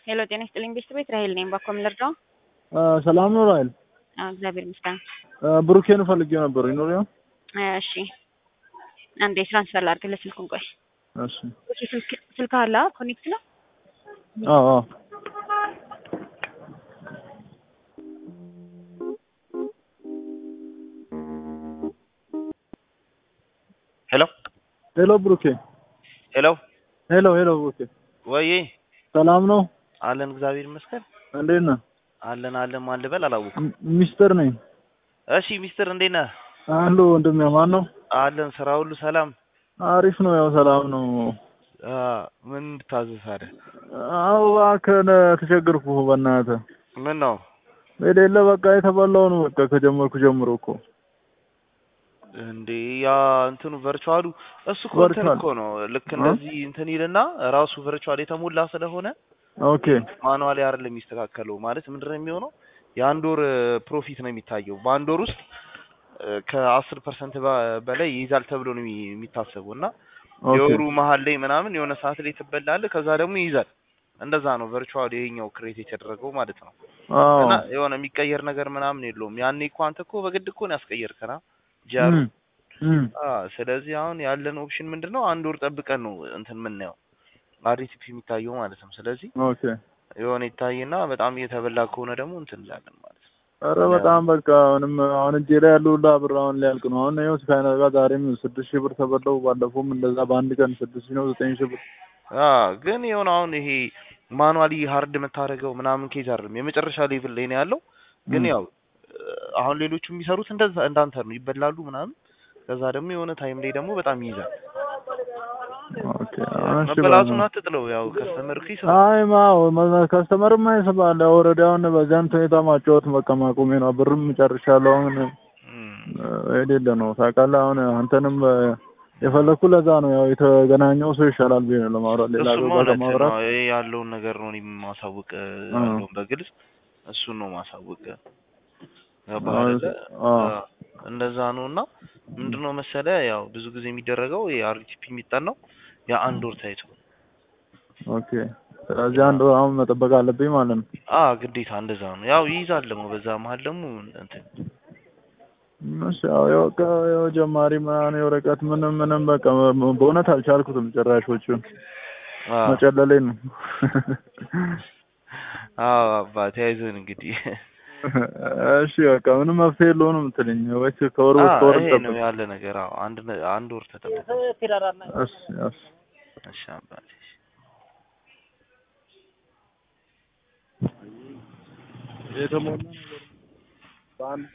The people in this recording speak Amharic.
ሄሎ ጤና ይስጥልኝ ቤተሰቤት ራሄል ነኝ። ባኮ ምን ልርዳው? ሰላም ነው ራሄል? አዎ እግዚአብሔር ይመስገን። ብሩኬን ፈልጌው ነበር ይኖር ያው እሺ አንዴ ትራንስፈር ላድርግልህ ስልኩን። ቆይ እሺ እሺ ስልክ ስልክ አለ ኮኔክት ነው? አዎ አዎ ሄሎ ሄሎ ብሩኬ ሄሎ ሄሎ ሄሎ ብሩኬ ወይ ሰላም ነው? አለን እግዚአብሔር ይመስገን እንዴት ነህ? አለን አለን ማን ልበል አላወኩም። ም- ሚስተር ነኝ። እሺ ሚስትር እንዴት ነህ? አሎ ወንድሜ ማን ነው? አለን ስራ ሁሉ ሰላም? አሪፍ ነው ያው ሰላም ነው። አ ምን እንድታዘዝ አይደል? አዎ እባክህን ተቸገርኩ በእናትህ ምን ነው የሌለ በቃ የተበላው ነው በቃ ከጀመርኩ ጀምሮ እኮ እንዴ ያ እንትኑ ቨርቹዋሉ እሱ እኮ እንትን ቨርቹዋል እኮ ነው ልክ እንደዚህ እንትን ይልና ራሱ ቨርቹዋል የተሞላ ስለሆነ ኦኬ ማኑዋሊ አይደለም የሚስተካከለው። ማለት ምንድን ነው የሚሆነው የአንድ ወር ፕሮፊት ነው የሚታየው። በአንድ ወር ውስጥ ከአስር ፐርሰንት በላይ ይይዛል ተብሎ ነው የሚ- የሚታሰበው እና ኦኬ የወሩ መሀል ላይ ምናምን የሆነ ሰዓት ላይ ትበላለህ፣ ከዛ ደግሞ ይይዛል። እንደዛ ነው ቨርቹዋል ይሄኛው ክሬት የተደረገው ማለት ነው። አዎ እና የሆነ የሚቀየር ነገር ምናምን የለውም። ያኔ እኮ አንተ እኮ በግድ እኮ ነው ያስቀየርከና ጃሩ እም፣ እም፣ አ ስለዚህ አሁን ያለን ኦፕሽን ምንድን ነው? አንድ ወር ጠብቀን ነው እንትን የምናየው አሪቲፒ የሚታየው ማለት ነው። ስለዚህ ኦኬ የሆነ ይታይና በጣም እየተበላ ከሆነ ደግሞ እንትን እንላለን ማለት ነው። ኧረ በጣም በቃ ምንም አሁን እጄ ላይ ያለው ሁላ ብር አሁን ሊያልቅ ነው። አሁን ይኸው ከነጋ ዛሬም ስድስት ሺህ ብር ተበላው። ባለፈውም እንደዛ በአንድ ቀን ስድስት ሺህ ነው ዘጠኝ ሺህ ብር አ ግን የሆነ አሁን ይሄ ማኑዋሊ ሀርድ የምታደርገው ምናምን ኬዝ አይደለም። የመጨረሻ ሌቭል ላይ ነው ያለው። ግን እም፣ ያው አሁን ሌሎቹ የሚሰሩት እንደዛ እንዳንተ ነው፣ ይበላሉ ምናምን። ከዛ ደግሞ የሆነ ታይም ላይ ደግሞ በጣም ይይዛል። ኦኬ አሁን እሺ መበላቱን በቃ አትጥለው። ያው ከስተመር እኮ ይሰራል። አይ ማው ከስተመርማ ይስባል። ኦልሬዲ አሁን በዚያን ሁኔታ ማጫወት በቃ ማቆሜ ነው። ብርም ጨርሻለሁ። አሁን እም። የሌለ ነው ታውቃለህ። አሁን አንተንም የፈለኩ ለዛ ነው ያው የተገናኘው ሰው ይሻላል ብዬ ነው ለማውራት ሌላ እሱም ሰው ጋር እውነት ከማውራት ነው። ይሄ ያለውን ነገር ነው እኔም ማሳወቅ አ ያለውን በግልጽ እሱን ነው ማሳወቅ። ገባህ አዎ አይደለ? አ አ እንደዛ ነው እና ምንድነው መሰለህ ያው ብዙ ጊዜ የሚደረገው የአርቲፒ የሚጠናው የአንድ ወር ታይቶ ኦኬ። ስለዚህ አንድ ወር አሁን መጠበቅ አለብኝ ማለት ነው። አ ግዴታ እንደዛ ነው። ያው ይይዛል ደግሞ በዛ መሀል ደግሞ እንትን እሺ ያው ያው በቃ ያው ጀማሪ ምናምን የወረቀት ምንም ምንም በቃ በእውነት አልቻልኩትም። ጭራሾቹን አ መጨለሌ ነው። አዎ አባ ተያይዘን እንግዲህ እሺ በቃ ምንም መፍትሄ የለውም ነው የምትለኝ ወይስ ከወር አ እስከ ወር ይሄ ነው እንጠብቅ? ያለ ነገር። አዎ አንድ ነ- አንድ ወር ተጠብቆ እሺ እሺ እሺ አባቴ የተሞላ ነገር በአንድ